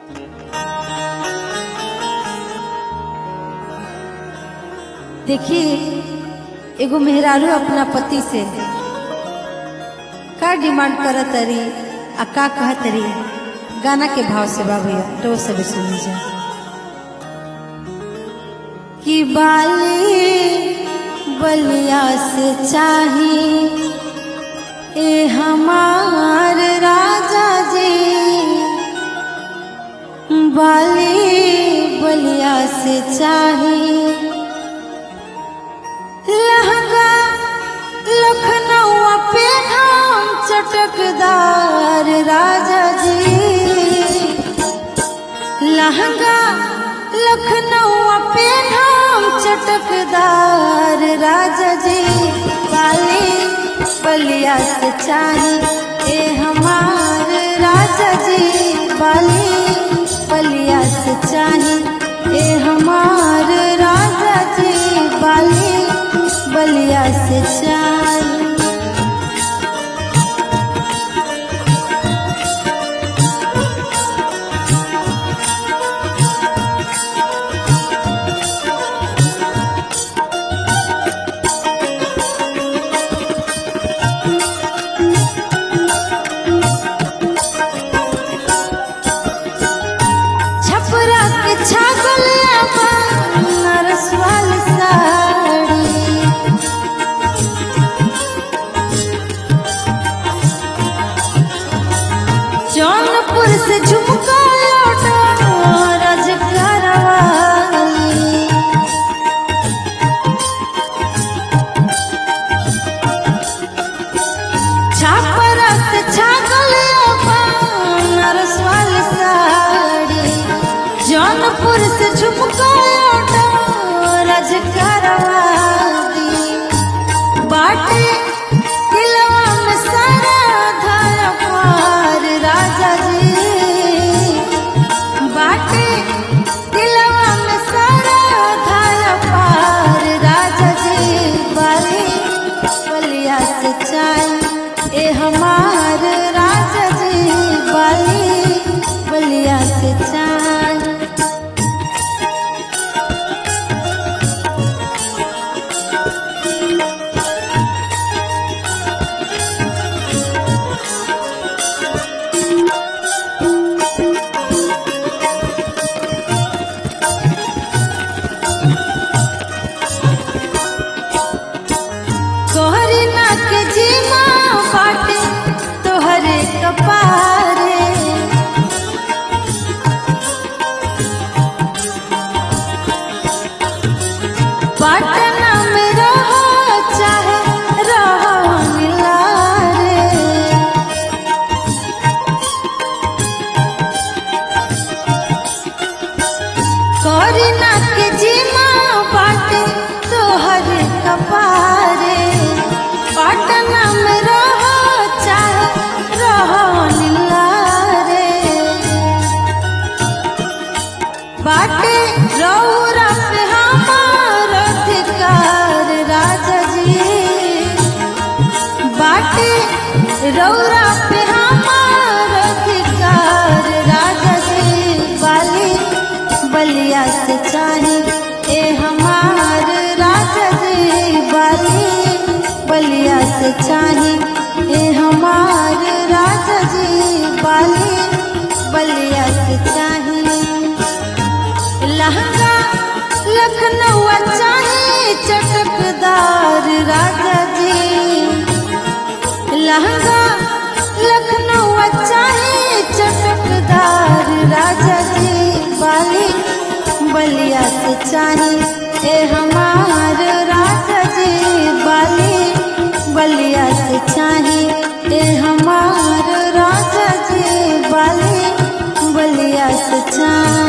देखिए एगो मेहरारू अपना पति से का डिमांड करत तरी आ का कहत तरी गाना के भाव से बाबू तो सब सुनी जा कि बाली बलिया से चाही ए हमार राजा जी बाली बलिया से चाही लहंगा लखनऊ पे हम चटकदार राजा जी लहंगा लखनऊ पे हम चटकदार राजा जी बाली बलिया से चाही ए हमार राजा जी बाली बलिया से चाही ए हमार राजा जी बाली बलिया से चाही छपरा के छागल नरसवाल साड़ी जौनपुर से झुमका लौटा रजकरवाली छापरा से छागल नरसवाल साड़ी जौनपुर से झुमका लौटा रजकरवाली बाटे दिलवा में सारा धारा पार राजा जी बाटे दिलवा में सारा धारा पार राजा जी बाली बलिया से चाय ए हमार राजा जी बाली बलिया से चाय तोहरी नाक जीमा बाटे तोहरे कपारे पटना में रहो चाहे रहो मिलारे करीना के जीमा बाटे तोहर कपारे पटना में रहो चाहे रहो नीलारे बाटे रौरा पे हमार अधिकार राजा जी बाटे रौरा पे हमार अधिकार राजा जी बाली बलिया से चाही ए हमार राजा जी बाली बलिया से चाही ए हमार राजा जी बाली बलिया से चाही लहंगा लखनऊ चाहे चटकदार राजा जी लहंगा लखनऊ चाहे चटकदार राजा जी बाली बलिया से चाहे ए हमार राजा जी बाली बलिया से चाहे ए हमार राजा जी बाली बलिया से चाहे